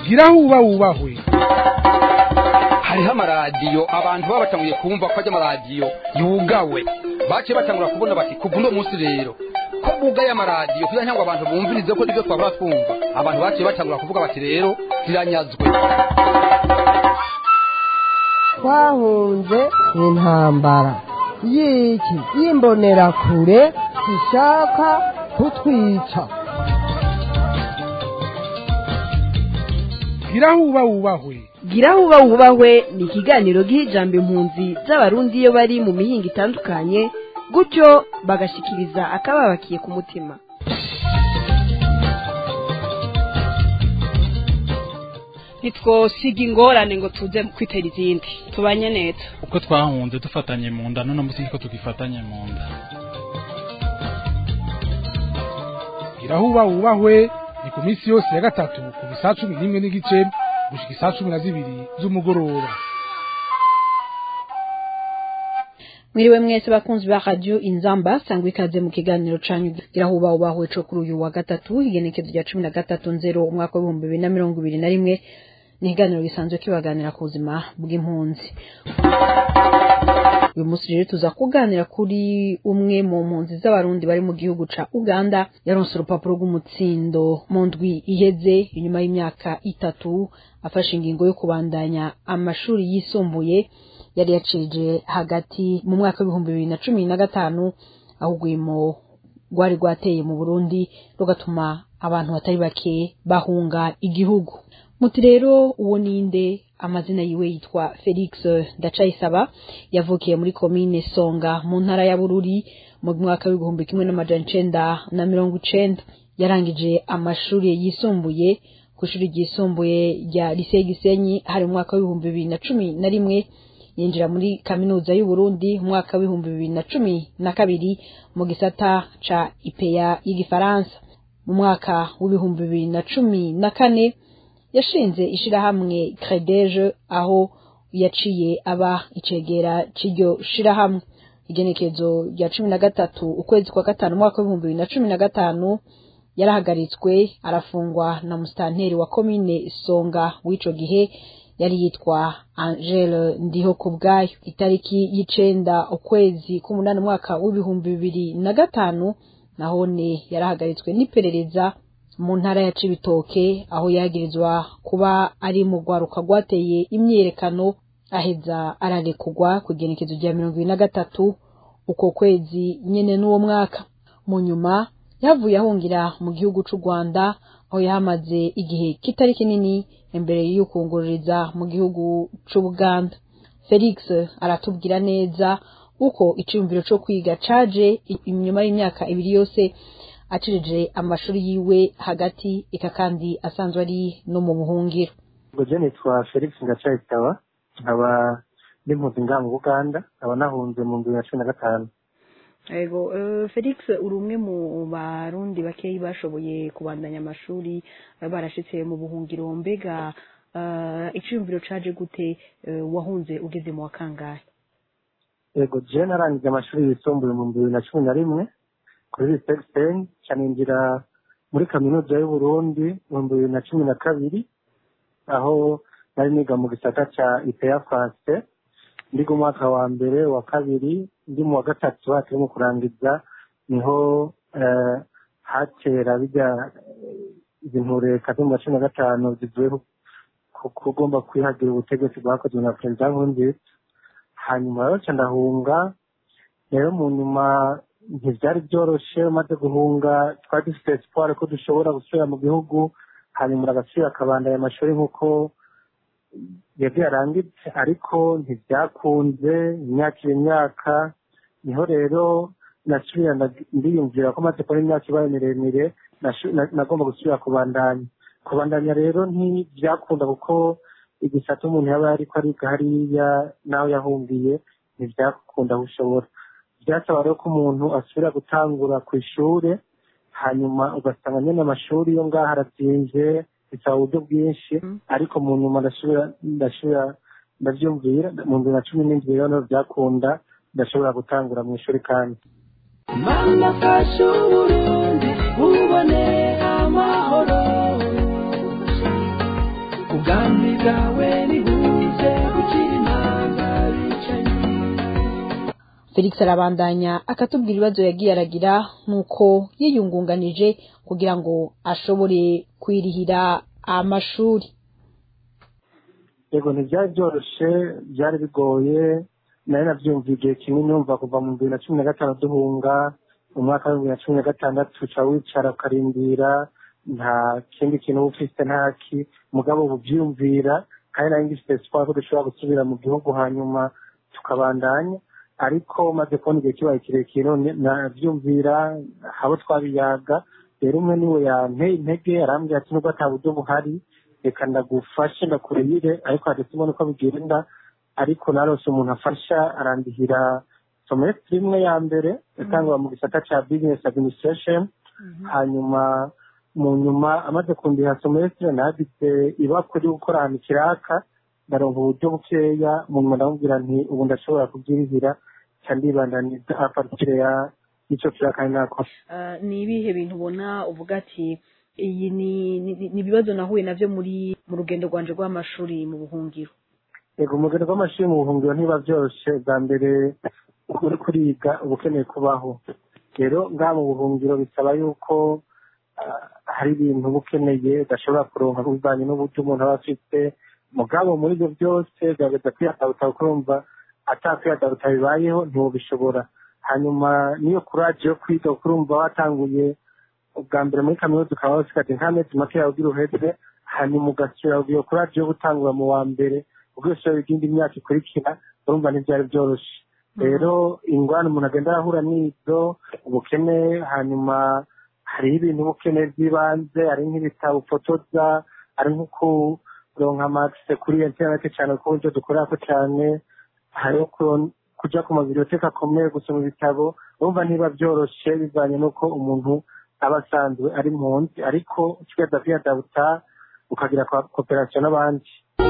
gira huba wubahwe hariho amaradiyo abantu baba batanguye kumva ko ajya amaradiyo yugawe baciye batangura kubona bati kuva uno munsi rero ko bugaye amaradiyo kugira ngo abantu bumvirize ko nibyo twabura twumva abantu baciye batangura kuvuga bati rero ziranyazwe twahunze intambara y'iki y'imbonerakure zishaka kutwica gira huba wubahwe gira huba wubahwe ni ikiganiro giha ijambo impunzi z'abarundi iyo bari mu mihinga itandukanye gutyo bagashikiriza akababakiye ku mutima ntitwosiga ingorane ngo tuze kwitera izindi tubanye neza uko twahunze dufatanye mu nda none munsi niko tugifatanye mu nda gira huba wubahwe ni ku minsi yose ya gatatu kuva isaa cumi n'imwe n'igice gushika isaa cumi na zibiri z'umugoroba mwiriwe mwese bakunzi ba radio inzamba sangwa ikaze mu kiganiro canyu irahuba ubahwe co kuri uyu wa gatatu igenekezo rya cumi na gatatu nzero umwaka w'ibihumbi bibiri na mirongo ibiri na rimwe ni ikiganiro gisanzwe kibaganira ku buzima bw'impunzi uyu munsi rero tuza kuganira kuri umwe mu mpunzi z'abarundi bari mu gihugu ca uganda yaronse urupapuro rw'umutsindo mu ndwi iheze inyuma y'imyaka itatu afashe ingingo yo kubandanya amashuri yisumbuye yari yacirije hagati mu mwaka w'ibihumbi bibiri na cumi na gatanu aho urwimo rwari rwateye mu burundi rugatuma abantu batari bake bahunga igihugu muti rero uwo ninde amazina yiwe yitwa felix ndacayisaba yavukiye muri komine songa mu ntara ya bururi mu mwaka w'ibihumbi kimwe n'amajana icenda na mirongo icenda yarangije amashuri yisumbuye ku ishuri ryisumbuye rya liseye gisenyi hari mu mwaka w'ibihumbi bibiri na cumi na rimwe yinjira muri kaminuza y'uburundi mu mwaka w'ibihumbi bibiri na cumi na kabiri mu gisata ca ipeya y'igifaransa mu mwaka w'ibihumbi bibiri na cumi na kane yashinze ishirahamwe credeje aho yaciye aba icegera c'iryo shirahamwe igenekezo rya cumi na gatatu ukwezi kwa gatanu umwaka w'ibihumbi bibiri na cumi na gatanu yarahagaritswe arafungwa na musitanteri wa komine songa w'ico gihe yari yitwa angele ndiho ku bwayo itariki y'icenda ukwezi k'umunani umwaka w'ibihumbi bibiri na gatanu nahone yarahagaritswe n'iperereza mu ntara ya cibitoke aho yagirizwa kuba ari mu rwaruka rwateye imyiyerekano aheza ararekugwa ku igenekezo rya mirongo ibiri na gatatu uko kwezi nyene n'uwo mwaka mu nyuma yavuye ahungira mu gihugu c'u rwanda aho yahamaze igihe kitari kinini imbere y'ukungururiza mu gihugu c'ubuganda felix aratubwira neza uko iciyumviro co kwiga caje inyuma y'imyaka ibiri yose acirije amashuri yiwe hagati eka kandi asanzwe ari no mu buhungiro ubwo je nitwa felix ngacayitaba nkaba ndi mpunzi ngaha mu buganda nkaba nahunze mu bibiri na cumi na gatanu ego felix uri umwe mu barundi bakeyi bashoboye kubandanya amashuri barashitse mu buhungiro mbega iciyumviro caje gute wahunze ugeze mu wa kangahe yego je narangije amashuri yisumbuye mu bibiri na cumi na rimwe kuri lisexen caninjira muri kaminuza y'uburundi mu bibiri na cumi na kabiri aho nari niga mu gisata ca ipeya france ndiga umwaka wa mbere wa kabiri ndi mu wa gatatu hakiri mu kurangiza niho hatera bijya ibintu leta zo mu wa cumi na gatanu zivuye kugomba kwihagira ubutegetsi bwakozwe na perezida nkurunziza hanyuma rero ca ndahunga rero mu nyuma ntibyari byoroshe umaze guhunga twari dufite siporo ko dushobora gusubira mu gihugu hanyuma agasubira akabandanya amashuri nk'uko yagiye arangitse ariko ntibyakunze imyaka iyo myaka niho rero nasubira ndiyumvira ko maze kubona imyaka ibaye miremire nagomba gusubira kubandanya kubandanya rero ntibyakunda kuko igisata umuntu yaba ariko ariga hariya n'aho yahungiye ntibyakunda aho ushobora byasaba rero ko umuntu asubira gutangura ku ishuri hanyuma ugasanga nyine amashuri yo ngaho arabyinze bisaba uburyo bwinshi ariko mu nyuma ndasubira ndasubira ndabyumvira mu bibiri na cumi n'indwi rero byakunda ndashobora gutangura mu ishuri kandi mana fasha uburundi bubone amahoro felix arabandanya akatubwira ibibazo yagiye aragira nk'uko yiyungunganije kugira ngo ashobore kwirihira amashuri yego ntibyari byoroshye byari bigoye nari nabyumviye igihe kinini numva kuva mu bibiri na cumi na gatanu duhunga mu mwaka wa bibiri na cumi na gatandatu uca wicara ukarindira nta kindi kintu uba ufite ntaki mugabo ubyiyumvira kandi nari ngifite siporo ko dushobora gusubira mu gihugu hanyuma tukabandanya ariko maze kubona igihe kibaye kirekire none nabyumvira abo twabiyaga rero umwe niwe yanteye intege arambwira ati nubwo ata buryo buhari reka ndagufashe ndakurehire ariko hagati ubona uko bigenda ariko narose umuntu afasha arandihira somesitiri imwe ya mbere yatangwa mu gisata cya bizinesi adiminisitirasheni hanyuma mu nyuma amaze kundiha somesitiri nanditse ibakwe ryo gukora ahantu kiraka ndaronka uburyo bukeya mu nyuma ndamubwira nti ubu ndashobora kubyirihira cyangwa ndibandaniza aparitire ya y'icyo kiraka nakora ni ibihe bintu ubona uvuga ati iyi ni ibibazo nahuye nabyo muri mu rugendo rwanje rw'amashuri mu buhungiro yego umugeni rw'amashuri mu buhungiro ntiba byoroshye bwa mbere uri kuriga uba ukeneye kubaho rero ngaha mu buhungiro bisaba yuko hari ibintu uba ukeneye udashobora kuronka bivanye n'uburyo umuntu aba afite mugabo muri ibyo byose gerageza kwiyadabuta ukumva atakwiyadabuta bibayeho ntiwubishobora hanyuma niyo kuraje yo kwiga ukurumva watanguye ubwa mbere muri kaminuza ukaba wafite ati nta mezi make yawe ugira uheze hanyuma ugasubira iyo kuraje yo gutangura mu wa mbere ubwishoboye bw'indi myaka ikurikira urumva ntibyari byoroshye rero ingwano umuntu agenda arahura n'izo ubukene hanyuma hariho ibintu ubukene by'ibanze hari nk'ibitabo ufotoza hari nko kuronka amakise kuri interineti cyane ku buryo dukorera ko cyane hariho kujya ku mabiriyoteka akomeye gusoma ibitabo urumva niba byoroshye bivanye n'uko umuntu aba asanzwe ari munsi ariko ukigaza kwiyadabuta ukagira kooperasiyo n'abandi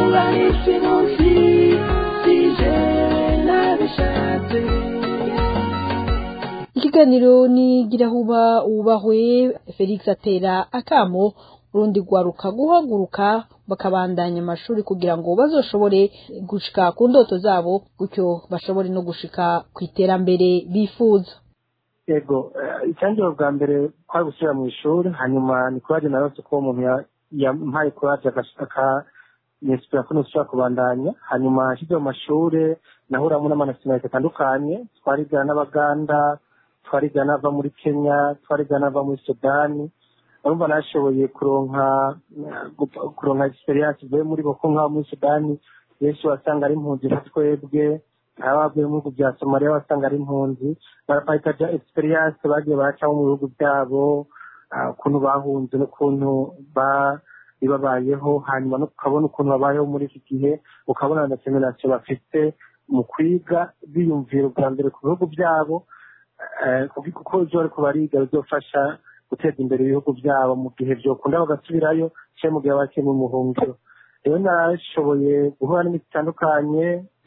ikiganiro ni girahuba wubahwe felix atera akamo urundi rwaruka guhaguruka bakabandanya amashuri kugira ngo bazoshobore gushika ku ndoto zabo gutyo bashobore no gushika ku iterambere bifuza yego icyangiro bwa mbere kwari gusubira mu ishuri hanyuma ni kuraje narose ko umuntu yampaye kuraje akanyesipira ko ntushobora kubandanya hanyuma ashyize mu mashuri nahuramo n'amanasiyonalite atandukanye twarigana n'abaganda twarigana ava muri kenya twarigana ava muri sudani urumva nashoboye kuronka kuronka experience ivuye muri boko nk'aho muri sudani benshi wasanga ari impunzi nka twebwe abavuye mu bihugu bya somaliya wasanga ari impunzi barapayikaja experience bagiye baracamo mu bihugu byabo ukuntu bahunze n'ukuntu babayeho hanyuma ukabona ukuntu babayeho muri iki gihe ukabona na seminasiyo bafite mu kwiga biyumvira ubwa mbere ku bihugu byabo kuko ibyo bari kubariga bizofasha guteza imbere ibihugu byabo mu gihe byokunda bagasubirayo cyangwa mu gihe bakiri mu muhungiro rero nashoboye guhura n'imiti itandukanye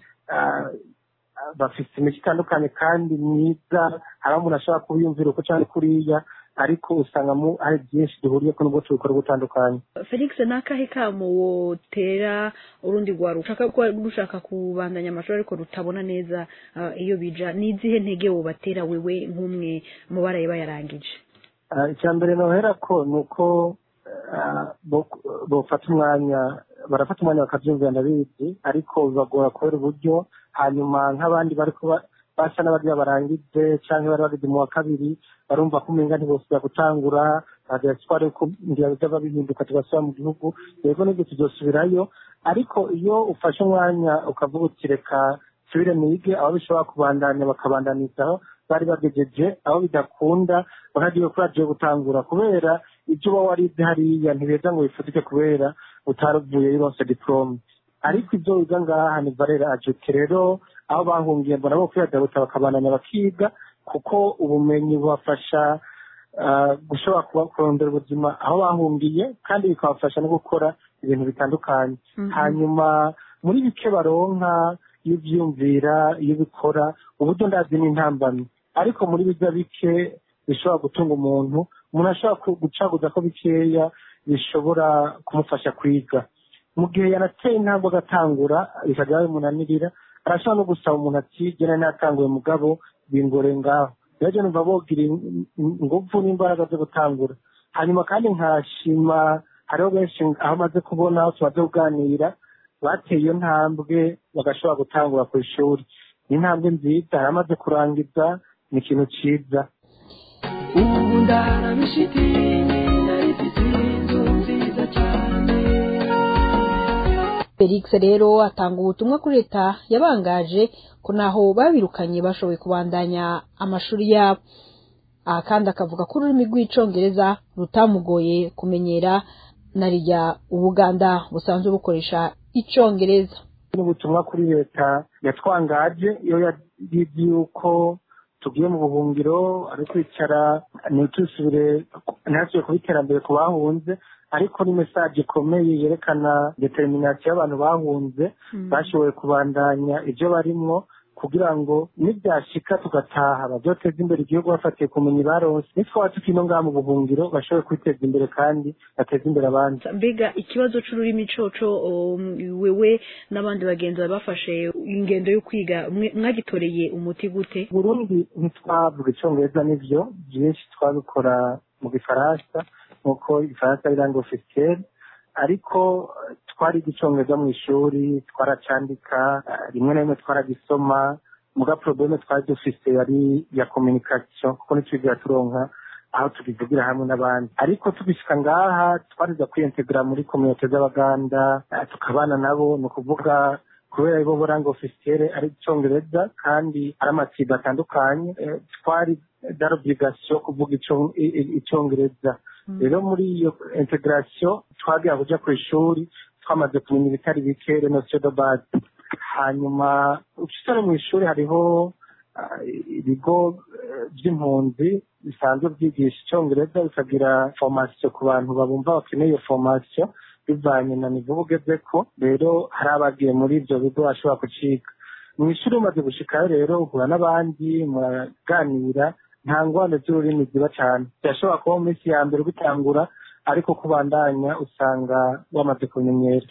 bafite imiti itandukanye kandi myiza hari umuntu ashobora kubiyumvira uko cyangwa kuriya ariko usanga hari byinshi duhuriye ko nubwo tubikora gutandukanye felix ni akahe kamo wotera urundi rwaruka ushaka rushaka kubandanya amashuri ariko rutabona neza iyo bija ni izihe ntege wobatera wewe nk'umwe mu baraye bayarangije icya mbere nohera ko ni uko bafata umwanya barafata umwanya bakabyumvira ndabizi ariko bibagora kubera uburyo hanyuma nk'abandi bari kuba basa n'abarya barangije cyangwa bari bageze mu wa kabiri barumva ko umenga ntibosubira gutangura bagira siporo yuko ngira byaba bihinduka tugasubira mu gihugu yego nibyo tuzosubirayo ariko iyo ufashe umwanya ukavuga uti reka nsubire nige aho bishobora kubandanya bakabandanizaho bari bagejeje aho bidakunda bakagiye kuri radiyo gutangura kubera ibyo uba warize hariya ntibeza ngo bifutike kubera utaravuye yose diporome ariko ibyo wiga ngaha ni barera ajute rero aho bahungiye mbona bo kwiyadabuta bakabandanya bakiga kuko ubumenyi bubafasha gushobora kuba kurondera ubuzima aho bahungiye kandi bikabafasha no gukora ibintu bitandukanye hanyuma muri bike baronka iyo ubyiyumvira iyo ubikora uburyo ndazi n'intambamyi ariko muri bijya bike bishobora gutunga umuntu umuntu ashobora gucaguza ko bikeya bishobora kumufasha kwiga mu gihe yanateye intambwe agatangura bikajya bimunanirira arashobora no gusaba umuntu ati gena natanguye mugabo bingore ngaho rero numva bogira ingufu n'imbaraga zo gutangura hanyuma kandi nkashima hariho benshi aho amaze kubona aho tumaze kuganira bateye iyo ntambwe bagashobora gutangura ku ishuri ni intambwe nziza hari amaze kurangiza ni ikintu cyiza ubu ndarabishitinye narifite inzu nziza cyane felix rero atanga ubutumwa kuri leta yabangaje ko naho babirukanye bashoboye kubandanya amashuri yabo aha kandi akavuga ko ururimi rw'icongereza rutamugoye kumenyera na rya ubuganda busanzwe bukoresha icongereza n'ubutumwa kuri leta yatwangaje iyo yagize yuko tugiye mu buhungiro ari kwicara ntitusubire ntihasubire kuba iterambere ku bahunze ariko ni mesaje ikomeye yerekana determination y'abantu bahunze bashoboye kubandanya ibyo barimwo kugira ngo nibyashika tugataha babyoteza imbere igihugu bafatiye kumenya baronse nitwaba tukino ngaha mu buhungiro bashobore kwiteza imbere kandi bateze imbere abandi mbega ikibazo c'ururimi coco um, wewe n'abandi bagenzi bawe bafashe ingendo yo kwiga mwe- mwagitoreye umuti gute burundi ntitwavuga icyongereza n'ibyo byinshi twabikora mu gifaransa nk'uko igifaransa ari langue officielle ariko eh, twariga icyongereza mu ishuri twaracandika eh, rimwe na rimwe twaragisoma muga probleme twari dufise yari ya communication kuko ntitwigera turonka aho tubivugira hamwe n'abandi ariko tugishika ngaha twariza kwiyintegra muri kominote z'abaganda eh, tukabana nabo ni ukuvuga kubera bo buranga ofisiyere ari icyongereza kandi ari amatsinda atandukanye eh, twari darobligasiyo kuvuga ico- i- i- icyongereza rero muri iyo integration twagiye kuja ku ishuri twamaze kumenya ibitari bike renosiyo de base hanyuma ucisare mu ishuri hariho ah, ibigo eh, by'impunzi bisanzwe byigisha icyongereza bikagira formation ku bantu babumva bakeneye iyo formation bivanye na nivo ugezeko rero hari abagiye muri ibyo bigo bashobora kuciga mu ishuri umaze gushikayo rero uhura n'abandi muraganira nta ngwano z'ururimi ziba cyane birashobora kuba mu minsi ya mbere ubitangura ariko kubandanya usanga wamaze kumenyera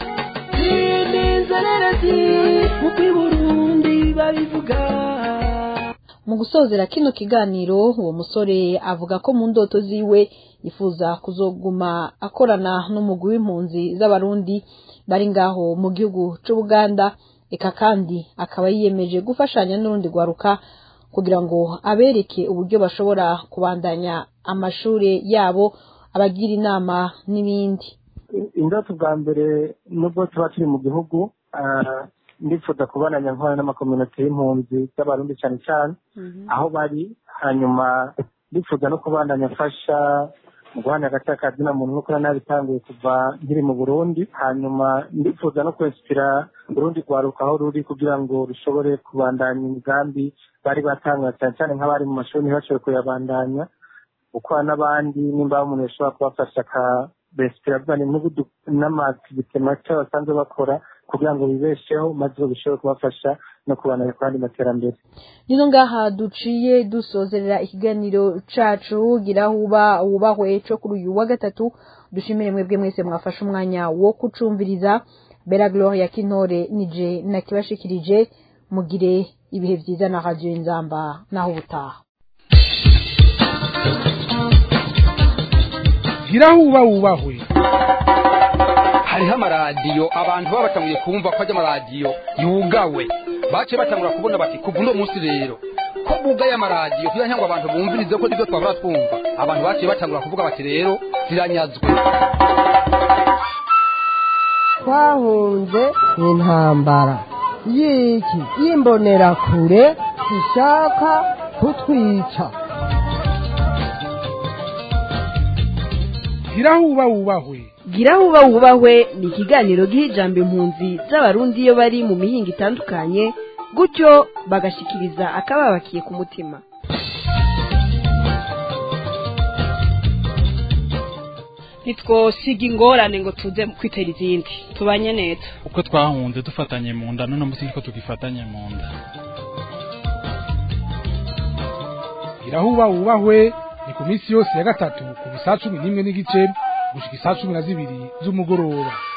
inzererezi nk'uko i burundi babivuga mu gusozera kino kiganiro uwo musore avuga ko mu ndoto ziwe yifuza kuzoguma akorana n'umugwi w'impunzi z'abarundi bari ngaho mu gihugu c'ubuganda eka kandi akaba yiyemeje gufashanya n'urundi rwaruka kugira ngo abereke uburyo bashobora kubandanya amashuri yabo abagira inama n'ibindi indoto bwa mbere nubwo tuba turi mu gihugu ah, ndifuza kubonanya nkora n'amakominoti y'impunzi z'abarundi cyane cyane aho bari hanyuma ndifuza no kubandanya mfasha mu guhana hagati y'akazina muntu nk'uko nari nabitanguye kuva nkiri mu burundi hanyuma ndifuza no kwesitira urundi rwaruka aho ruri kugira ngo rushobore kubandanya imigambi bari batanga cyane cyane nk'abari mu mashuri ntibashobore kuyabandanya gukora n'abandi nimba umuntu yashobora kubafasha akabesitira bivanye n'ubudu- n'amativite make basanzwe bakora kugira ngo bibesheho maze bishobore kubafasha no kubandanya ku yandi materambere nino ngaha duciye dusozerera ikiganiro cacu gira huba wubahwe co kuri uyu wa gatatu dushimire mwebwe mwese mwafashe umwanya wo kucumviriza bera gloria kintore nije nakibashikirije mugire ibihe vyiza na radio inzamba naho ubutaha gira huba wubahwe hariho amaradiyo abantu baba batanguye kumva ko ajya amaradiyo yugawe baciye batangura kubona bati kuva uno munsi rero ko bugaye amaradiyo kugira ngo abantu bumvirize ko nibyo twahora twumva abantu baciye batangura kuvuga bati rero ziranyazwe twahunze intambara y'iki y'imbonerakure ishaka kutwica gira huba wubahwe gira huba wubahwe ni ikiganiro giha ijambo impunzi z'abarundi iyo bari mu mihinga itandukanye gutyo bagashikiriza akababakiye ku mutima ntitwosiga ingorane ngo tuze kwitera izindi tubanye neza uko twahunze dufatanye mu nda none munsi niko tugifatanye mu nda gira huba wubahwe ni ku minsi yose ya gatatu ku saa cumi n'imwe n'igice gushika isaa cumi na zibiri z'umugoroba